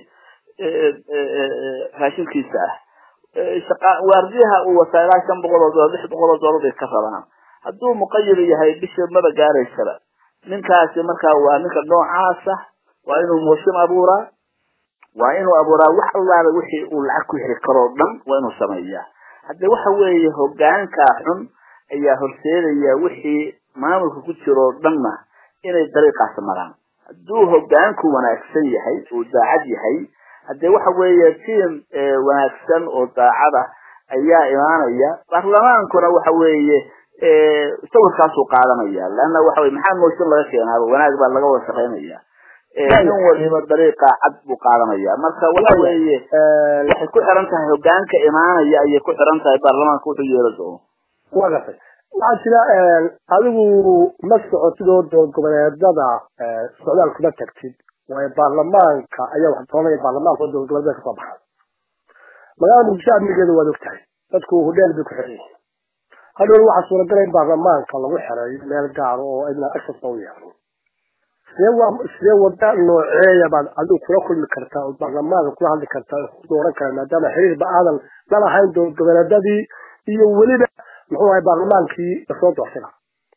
raashinkiisa ah shaqa waardiyaha uu wataa ilaa shan boqol oo dollar lix boqol oo dollar bay ka rabaan hadduu muqayir yahay bisha maba gaaraysaba ninkaasi markaa waa ninka noocaasa waa inuu mooshin abuuraa waa inuu abuuraa wax allaala wixii uu lacag ku heli karoo dhan waa inuu sameeyaa hadde waxa weeye hogaankaa xun ayaa horseedaya wixii maamulka ku jiroo dhanna inay dariiqaas maraan hadduu hogaanku wanaagsan yahay uu daacad yahay haddee waxa weeye tiam wanaagsan oo daacada ayaa imaanaya baarlamaankuna waxa weeye sawirkaasuu qaadanaya leanna waxa weye maxaa mooshin laga keenaaba wanaag baa laga wada shaqaynaya nin waliba dariiqa cad buu qaadanaya marka waxa weeye waxay ku xiran tahay hogaanka imaanaya ayay ku xiran tahay baarlamaanka wuxuu yeela doono wa gartay waxaa jira adigu ma socotid oo dood goboleedada socdaal kuma tagtid waayo baarlamaanka ayaa wax doonaya baarlamaanka oo dood goboleedada kasoo baxay magaalada muqdisho amnigeeda waad og tahay dadku hudheel bay ku xiran yihiin hadhow waxaa suuragala in baarlamaanka lagu xereeyo meel gaaro oo idna access u yeelan sidee waa sidee wada nooceeya baad adigu kula kulmi kartaa oo baarlamaanka kula hadli kartaa oo ku dooran kara maadaama xiriirba aadan la lahayn dood goboleedadii iyo weliba muxuu ahay baarlamaankii lasoo doortay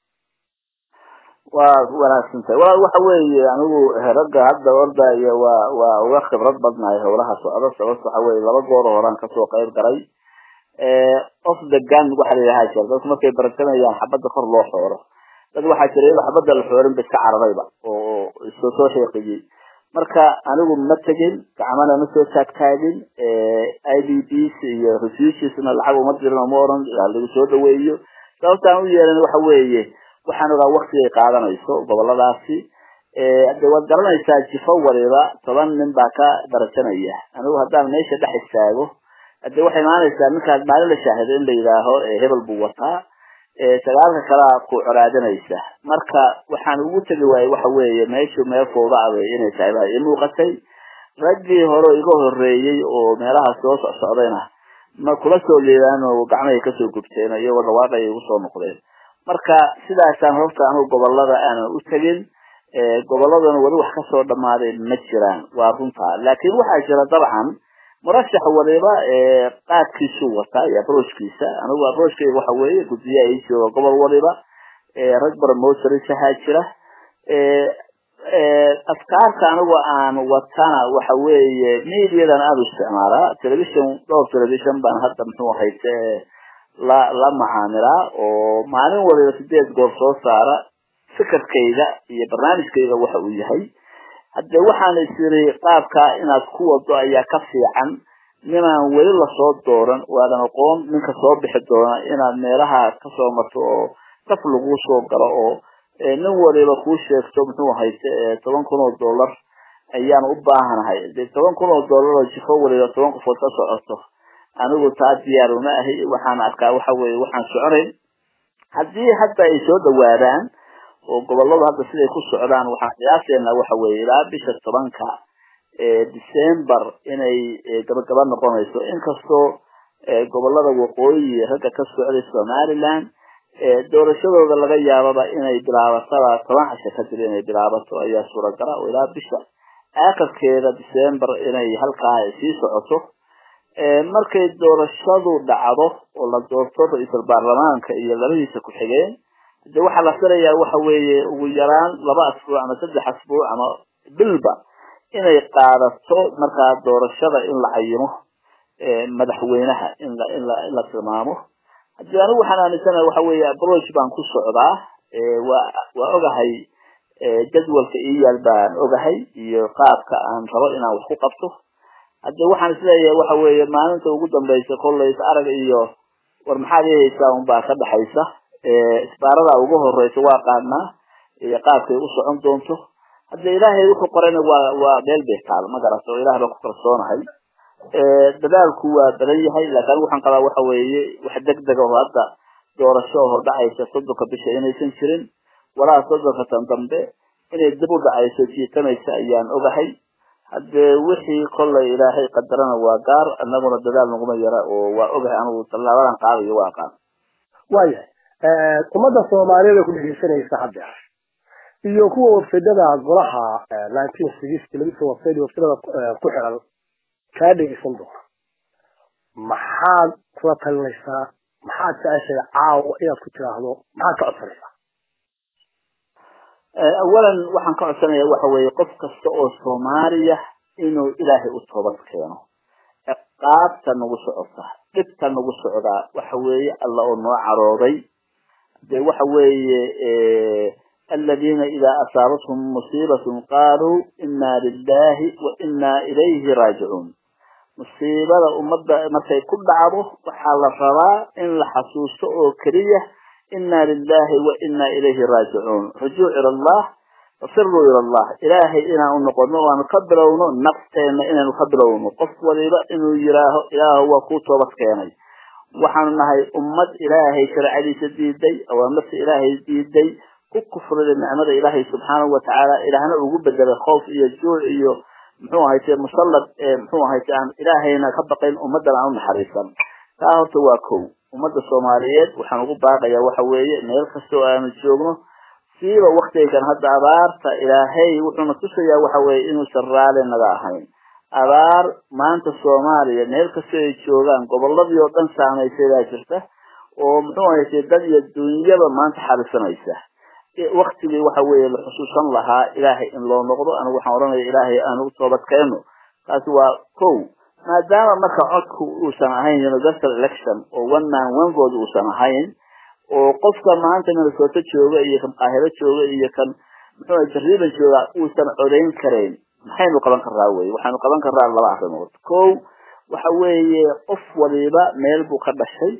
waa wanaagsan tahay walaal waxa weeye anigu ragga hadda ordaya waa waa uga khibrad badnahay howlaha socda sababta waxa weye laba goor horaan kasoo qayb galay of the gun waxa la yidhaha jir dadku markay baratamayaan xabadda kor loo xooro dad waxaa jira iyadoo xabadda la xoorin ba iska cararayba oo soo soo sheeqiyey marka anigu ma tegin gacmana ma soo taagtaagin i d bs iyo refugiesna lacag uma dirin oma oran lagu soo dhaweeyo sababtaan u yeelin waxa weeye waxaan ogaa waktigay qaadanayso goboladaasi de waad garanaysaa jifo waliba toban nin baa ka darajanaya anigu haddaan meesha dhex istaago hade waxay imaanaysaa ninkaas maalin la shaahido in la yidhaaho hebel buu wataa sagaalka kalea ku coraadanaysa marka waxaan ugu tegi waayey waxa weeye meeshu meel fowda abay inay tahay baa ii muuqatay raggii hore iga horeeyey oo meelaha soo socsocdayna ma kula soo leedaan oo gacmahay kasoo gubteen iyagoo dhawaaqay igu soo noqdeen marka sidaasaan horta anigu gobolada aanan u tegin goboladana weli wax kasoo dhamaaday ma jiraan waa runtaa laakin waxaa jira dabcan murashax waliba qaadkiisuu wataa iyo abrojkiisa anigu abrojkayga waxa weeye guddiyaha ii jooga gobol waliba rag barmosarishahaa jira afkaarta anigu aan watana waxa weeye mediadan aada u isticmaalaa television dhowr television baan hadda muxuu hayte la la macaamilaa oo maalin waliba sideed goor soo saara fikirkayga iyo barnaamijkayga waxa uu yahay haddee waxaan is iri qaabkaa inaad ku wado ayaa ka fiican ninaan weli lasoo dooran waadan aqoon ninka soo bixi doona inaad meelaha kasoo marto oo saf laguu soo galo oo nin waliba kuu sheegto muxuu hayste toban kun oo dollar ayaan u baahanahay de toban kun oo dollar oo jifo waliba toban qofood ka socoto anigu taa diyaar uma ahi waxaan arkaa waxa weye waxaan soconayn haddii hadda ay soo dhawaadaan oo goboladu hadda siday ku socdaan waxaan qiyaaseena waxa weye ilaa bisha tobanka december inay gabagaba noqonayso inkastoo gobolada waqooyi ragga ka socday somaliland doorashadooda laga yaababa inay bilaabataba toban casho kadib inay bilaabato ayaa suuragala oo ilaa bisha aakarkeeda december inay halkaa sii socoto markay doorashadu dhacdo oo la doorto ra-iisul baarlamaanka iyo labadiisa ku-xigeen de waxaa la filayaa waxa weeye ugu yaraan laba asbuuc ama saddex asbuuc ama bilba inay qaadato markaa doorashada in la cayimo madaxweynaha in la in la in la tilmaamo haddii anigu waxaan aaminsanahay waxa weeye approach baan ku socdaa waa waa ogahay jadwalka ii yaal baan ogahay iyo qaabka aan rabo inaan wax ku qabto hadde waxaan isleeyahay waxa weeye maalinta ugu dambaysa kollay is arag iyo war maxaad ihaysaa unbaa ka dhaxaysa isbaarada ugu horeysa waa qaadnaa iyo qaabkay u socon doonto hadde ilaahay wuxuu qorayna waa waa meel bay taal ma garato o ilaah baa ku kalsoonahay dadaalku waa badan yahay laakin anigu waxaan qabaa waxa weeye wax degdega oo hadda doorasho hordhacaysa soddonka bisha inaysan jirin walaa soddonka tan dambe inay dib u dhacayso jiitanaysa ayaan ogahay haddee wixii kollay ilaahay qadarana waa gaar anaguna dadaal naguma yara oo waa ogahay anigu tallaabadan qaadayo waa aqaan waayahay ummadda soomaaliyeed ku dhegeysanaysa hadda iyo kuwa websaydada golaha nineteen sixty labisa website websaydada ku xiran kaa dhegeysan doona maxaad kula talinaysaa maxaad jeceshahay caawa inaad ku tiraahdo maxaad ka codsanaysaa awalan waxaan ka codsanaya waxa weeye qof kasta oo soomaaliya inuu ilaahay u toobad keeno ciqaabta nagu socota dhibta nagu socdaa waxa weeye alla oo noo carooday de waxa weeye aladiina idaa asaabathum musiibatun qaaluu inna lilahi wa inna ilayhi raajicuun musiibada ummadda markay ku dhacdo waxaa la rabaa in la xasuusto oo keliya inna lilahi wa inna ilayhi raajicuun rujuuc ila allah fasiruu ila allah ilaahay inaan u noqono o aanu ka bilowno nafteena inaanu ka bilowno qof waliba inuu yiraaho ilaahu waa kuu toobad keenay waxaanu nahay ummad ilaahay sharcadiisa diiday awaamirta ilaahay diiday ku kufrida nicmada ilaahay subxaanahu watacaala ilaahna ugu bedelay khoof iyo juuc iyo muxuu ahayte musallad muxuu ahayte aan ilaahayna ka baqayn ummadan aan u naxariisan taa horta waa kow ummadda soomaaliyeed waxaan ugu baaqayaa waxa weeye meel kastoo aanu joogno siiba waktigan hadda abaarta ilaahay wuxuuna tusayaa waxa weeye inuusan raali naga ahayn abaar maanta soomaaliya meel kastoo ay joogaan goboladii oo dhan saamaysay baa jirta oo muxuu ahayte dad iyo dunyaba maanta xarisanaysa waktigii waxa weeye la xusuusan lahaa ilaahay in loo noqdo anigu waxaan odhanaya ilaahay aan u toobad keeno taasi waa kow maadaama marka codku uusan ahayn universal election oo one man one vote uusan ahayn oo qofka maanta minnesota jooga iyo kan qaahiro jooga iyo kan muxuu jariiban jooga uusan codayn karayn maxaynu qaban karaa wey waxaynu qaban karaa laba arrimood kow waxa weeye qof waliba meel buu ka dhashay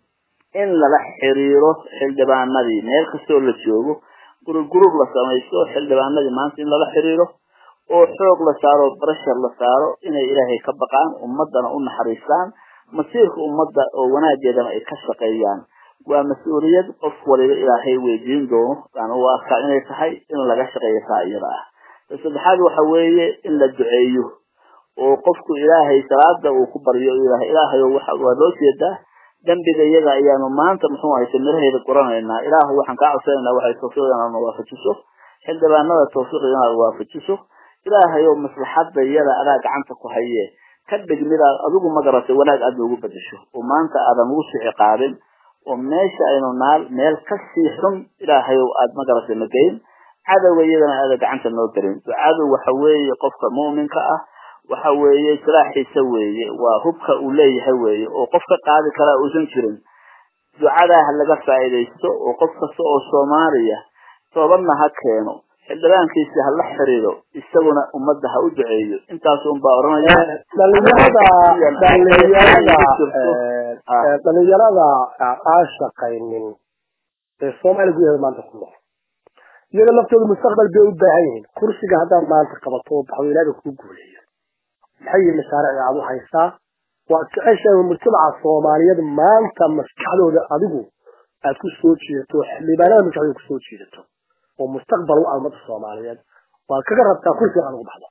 in lala xiriiro xildhibaanadii meel kastoo la joogo gurub gurub la samaysto xildhibaanadii maanta in lala xiriiro oo xoog la saaro breshar la saaro inay ilaahay ka baqaan ummadana u naxariistaan masiirka ummadda oo wanaageedana ay ka shaqeeyaan waa mas-uuliyad qof waliba ilaahay weydiin doono aan u arkaa inay tahay in laga shaqeeyo taa iyada ah ta saddexaad waxa weeye in la duceeyo oo qofku ilaahay salaada uu ku baryo ilaahay waa loo jeedaa dambiga iyaga ayaanu maanta muxuu ahayse miraheeda guranaynaa ilaahu waxaan kaa codsanaynaa waxay tawfiiqda inaad na waafajiso xildhibaanada tawfiiqda inaad waafajiso ilaahay oo maslaxada iyada adaa gacanta ku haye ka dhig midaad adigu magaratay wanaag aad noogu bedesho oo maanta aadan ugu sii ciqaabin oo meesha aynu naal meel kasii xun ilaahay oo aad magaratay nageyn cadowga iyadana aada gacanta noo gelin ducadu waxa weeye qofka mu'minka ah waxa weeye silaaxiisa weeye waa hubka uu leeyahay weeye oo qof ka qaadi karaa uusan jirin ducadaa ha laga faa'iidaysto oo qof kasta oo soomaaliya toobadna ha keeno xildhibaankiisi ha la xiriiro isaguna ummadda ha u duceeyo intaas un baa oranaya dhalinyarada dhalinyarada dhalinyarada aan shaqaynin ee soomaaliya gudaheeda maanta ku nool iyaga laftooda mustaqbal bay u baahan yihiin kursiga haddaad maanta qabato oo baxdo ilaaga kuu guuleeyo maxay yihiin mashaarici aad u haysaa waad jeceshahay mujtamaca soomaaliyeed maanta maskaxdooda adigu aad ku soo jiidato xildhibaanada maskaxdooda ku soo jiidato oo mustaqbal u ah ummadda soomaaliyeed waad kaga rabtaa kursiga aad ugu baxdo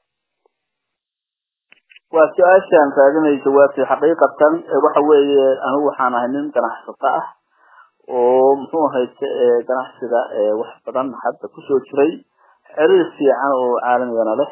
waa su-aashaan raadinay jawaabtay xaqiiqatan waxa weeye anigu waxaan ahay nin ganacsato ah oo muxuu ahayte ganacsiga wax badan hadda kusoo jiray xiriir fiican oo caalamigana leh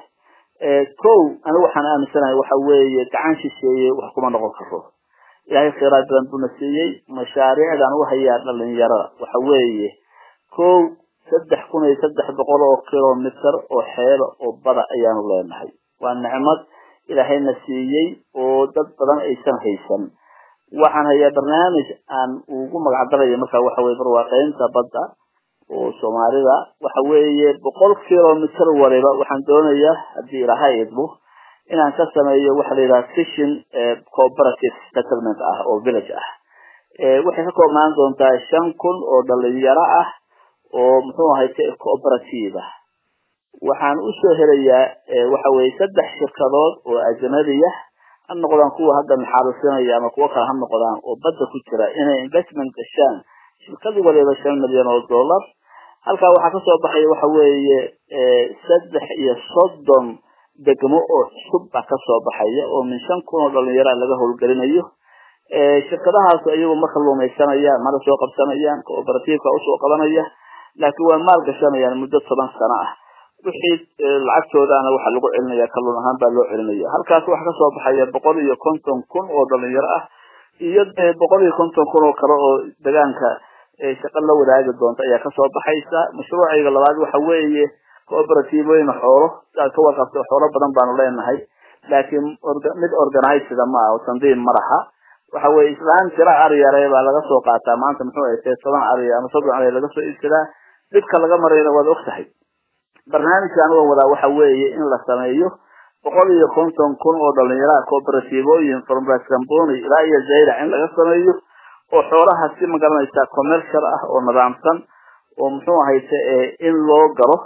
kow anigu waxaan aaminsanahay waxa weeye gacan shisheeye wax kuma noqon karo ilaahay khayraad badan buna siiyey mashaariicdan u hayaa dhalinyarada waxa weeye kow saddex kun iyo saddex boqol oo kilomitr oo xeelo oo bada ayaanu leenahay waa nicmad ilaahayna siiyey oo dad badan aysan haysan waxaan hayaa barnaamij aan ugu magacdarayo marka waxa weye barwaaqeynta badda oo soomaalida waxa weeye boqol kilomitr waliba waxaan doonayaa haddii ilaahay idmo inaan ka sameeyo waxa la yidhaha fishing cooperative settlement ah oo village ah waxay ka koobnaan doontaa shan kun oo dhalinyaro ah oo muxuu ahay cooperative ah waxaan usoo helayaa waxa weye saddex shirkadood oo ajnabiya ha noqdaan kuwa hadda naxariisinaya ama kuwo kale ha noqdaan oo badda ku jira inay investment gashaan shirkad waliba shan milyan oo dollar halkaa waxaa kasoo baxaya waxa weeye saddex iyo soddon degmo oo cusub baa kasoo baxaya oo min shan kun oo dhalinyara laga howlgelinayo shirkadahaas iyagu marka lumaysanayaan mana soo qabsanayaan cooperativeka usoo qabanaya laakiin waa maal gashanayaan muddo toban sano ah wixii lacagtoodaana waxaa lagu celinaya kalluun ahaan baa loo celinaya halkaas waxaa kasoo baxaya boqol iyo konton kun oo dhalinyaro ah iyo dee boqol iyo konton kun oo kale oo degaanka shaqo la wadaagi doonta ayaa kasoo baxaysa mashruucayga labaad waxa weeye cooperativooyin xoolo siaad ka warqabto xoolo badan baanu leenahay laakiin mid organizeda ma ah oo tandiim madaxa waxa weye islaan tira aryare baa laga soo qaataa maanta muxuu ahayte toban arya ama soddon arya laga soo iibsadaa dhibka laga marayna waad og tahay barnaamijka anigoon wadaa waxa weeye in la sameeyo boqol iyo konton kun oo dhalinyaraha cooperativooyin formrascamboni ilaa iyo zaylac in laga sameeyo oo xoolaha si magaranaysa commercial ah oo nidaamsan oo muxuu ahayte in loo galo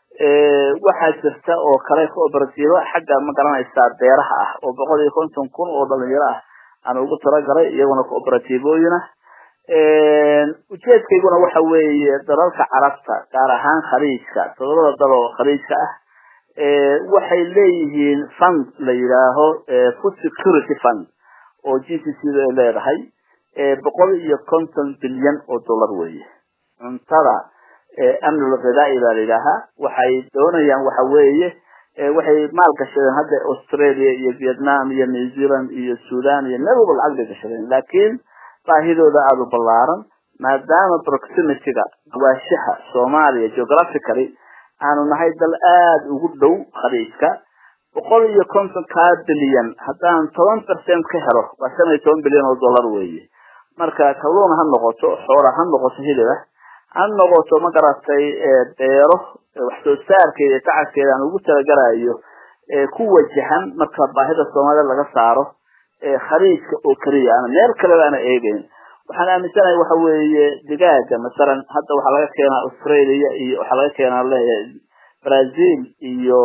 waxaa jirta oo kale cooperativo xagga magaranaysaa beeraha ah oo boqol iyo konton kun oo dhalinyaro ah aan ugu talagalay iyaguna cooperativooyina ujeedkayguna waxa weeye dalalka carabta gaar ahaan khaliijka todobada dal oo khaliijka ah waxay leeyihiin fund la yidhaaho food security fund oo g c c da ay leedahay boqol iyo konton bilyan oo dollar weeye cuntada amnul ghidaai baa la yidhaahaa waxay doonayaan waxa weeye waxay maal gashadeen hadda australia iyo vietnam iyo new zealand iyo sudan iyo meel walba lacag bay gashadeen laakiin baahidooda aada u ballaaran maadaama proximityga gawaashaha soomaaliya geographically aanu nahay dal aada ugu dhow khaliijka boqol iyo konton kaa bilyan haddaan toban percent ka helo waa shan iyo toban bilyan oo dollar weeye marka kalluun ha noqoto xoola ha noqoto hiliba ha noqoto ma garatay beero wax soo saarkeeda iyo tacabkeeda aan ugu talagalayo ku wajahan marka baahida soomaalida laga saaro khaliijka oo keliya ana meel kaleba ana eegeyn waxaan aaminsanahay waxa weeye digaaga masalan hadda waxaa laga keenaa australia iyo waxaa laga keenaa leeyahay brazil iyo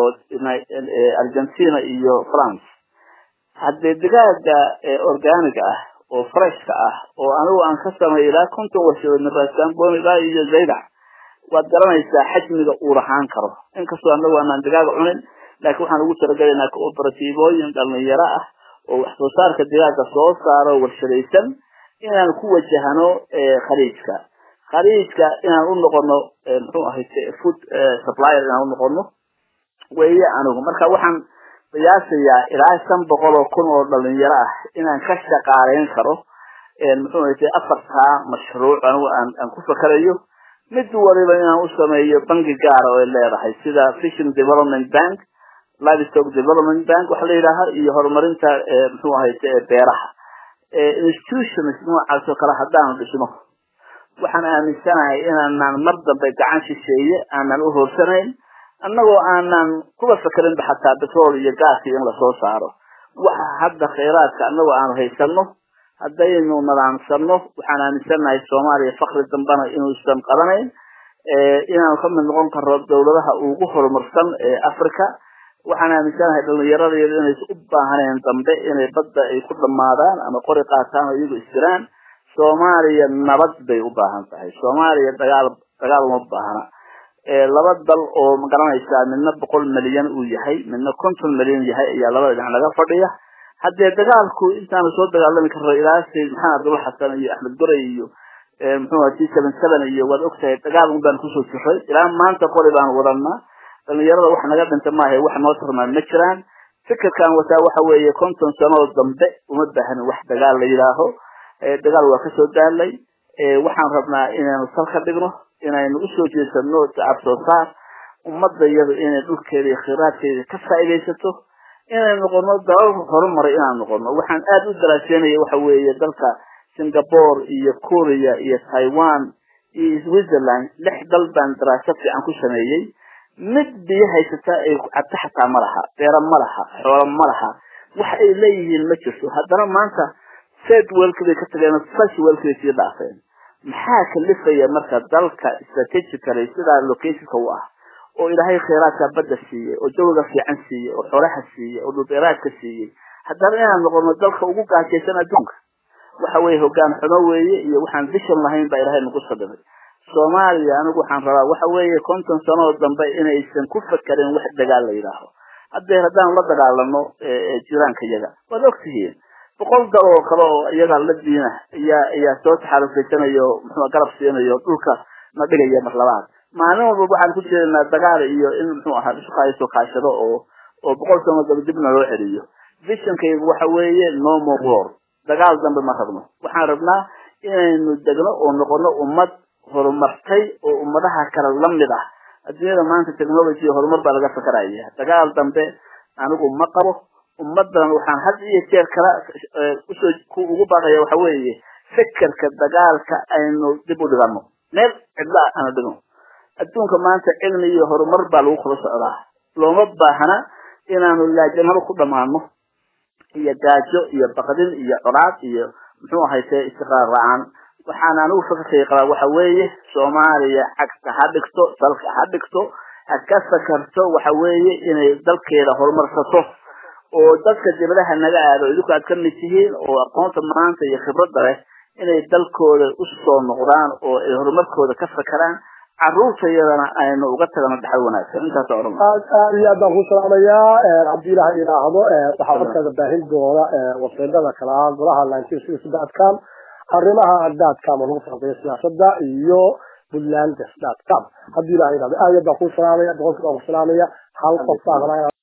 argentina iyo france haddii digaaga organiga ah oo freshka ah oo anigu aan ka sameeyo ilaa konton washadood min rasambon ilaa iyo zaydac waad garanaysaa xajmiga uu lahaan karo inkastoo anagu aanaan digaaga cunin laakiin waxaan ugu talagelaynaa cooperatiivooyin dhalinyaro ah oo wax soo saarka digaaga soo saaro warshadaysan inaan ku wajahano khaliijka khaliijka inaan u noqono muxuu ahay food supplier inaan unoqono weeye anigu marka waxaan qiyaasayaa ilaa shan boqol oo kun oo dhalinyaro ah inaan ka shaqaaleyn karo muxuu ahay afartaa mashruuc anigu aan aan ku fakarayo mid waliba inaan u sameeyo bangi gaara oo ay leedahay sida fishing development bank livestock development bank waxa la yidhaaha iyo horumarinta muxuu ahay beeraha institutions noocaas oo kale haddaanu dhisno waxaan aaminsanahay inaanaan mar dambe gacan shisheeye aanan u hoorsanayn annagoo aanan kuba fakarinba xataa betrol iyo gaaska in lasoo saaro waxa hadda khayraadka annagoo aanu haysano haddaynu nadaamsano waxaan aaminsanahay soomaaliya fakri dambana inuusan qabanayn inaanu ka mid noqon karno dawladaha ugu horumarsan ee africa waxaan aaminsanahay dhalinyaradeedu inaysa u baahaneen dambe inay badda ay ku dhamaadaan ama qori qaataan oo iyagu istiraan soomaaliya nabad bay u baahan tahay soomaaliya dagaal dagaal uma baahna laba dal oo magaranaysaa midna boqol milyan uu yahay midna konton milyan yahay ayaa labada dhinac laga fadhiya haddee dagaalku intaanu soo dagaalami karno ilaa sayd maxamed abdulla xasan iyo axmed goray iyo muxuu t seven seven iyo waad ogtahay dagaal un baan kusoo jiray ilaa maanta qori baan wadanaa dhalinyarada wax naga dhinta maaha wax noo tarmaan ma jiraan fikirkan wataa waxa weeye konton sanoo dambe uma baahnin wax dagaal la yidhaaho dagaal waa kasoo daalay waxaan rabnaa inaynu sal ka dhigno inaynu usoo jeesano tacab soo saar ummadda iyadu inay dhulkeeda iyo khiraadkeeda ka faa'iidaysato inay noqono dalal horumaray inaan noqono waxaan aada u daraaseynaya waxa weeye dalka singapore iyo korea iyo taiwan iyo switzerland lix dal baan daraaso fiican ku sameeyey mid biyo haysata ay cabto xataa ma laha beero ma laha xoolo ma laha wax ay leeyihiin ma jirto haddana maanta sad welka bay ka tageen first welka bay sii dhaafeen maxaa kalifaya marka dalka strategically sidaa locationka u ah oo ilaahay khayraadka badda siiyey oo jawiga fiican siiyey oo xoolaha siiyey oo dhulbeeraadka siiyey haddana inaan noqono dalka ugu gaajaysan adduunka waxa weye hogaan xumo weeye iyo waxaan vision lahayn baa ilaahay nagu sadamay soomaaliya anigu waxaan rabaa waxa weeye konton sanoo dambe inaysan ku fakarin wax dagaal la yidhaaho haddee haddaan la dagaalano jiraanka iyaga waad ogtihiin boqol dal oo kale oo iyaga la diina ayaa ayaa soo taxaalufeysanayo muxuu garab siinayo dhulka na dhigaya mar labaad maalin walba waxaan ku jeednaa dagaal iyo in muxuu ahaa isukaaso kaashado oo oo boqol sano dambe dibna loo celiyo visionkaygu waxa weeye no more war dagaal dambe ma rabno waxaan rabnaa inaynu degno oo noqono ummad horumartay oo ummadaha kale lamid ah adduunyada maanta technology horumar baa laga fakaraya dagaal dambe anigu ma qabo ummadan waxaan had iyo jeer kala usoo ku ugu baaqaya waxa weeye fikirka dagaalka aynu dib u dhigano meel cidla aanu dhigno adduunka maanta cilmi iyo horumar baa lagu kula socdaa looma baahna inaanu laajanaro ku dhamaano iyo gaajo iyo baqdin iyo colaad iyo muxuu ahayse istiqraar la-aan waxaan anigu fikirkay qabaa waxa weeye soomaaliya cagta ha dhigto dalka ha dhigto ha ka fakarto waxa weeye inay dalkeeda horumarsato oo dadka dibadaha naga aado idinku aad ka mid tihiin oo aqoonta maanta iyo khibradda leh inay dalkooda usoo noqdaan oo ay horumarkooda ka fakaraan caruurta iyadana aynu uga tagano dhaxal wanaagsan intaas odhan aad aad iyo aad baan ku salaamayaa haddii ilaha idhaahdo waxaa codkaada baahin doona wasiidada kale ah golaha nineteen sixty dotcom arrimaha dotcom oo lagu falanqeeyo siyaasada iyo puntland dotcom haddii ilaha idhahdo aad iyo aad baan ku salaamaya boqolkiiba ku salaamaya hal qof baa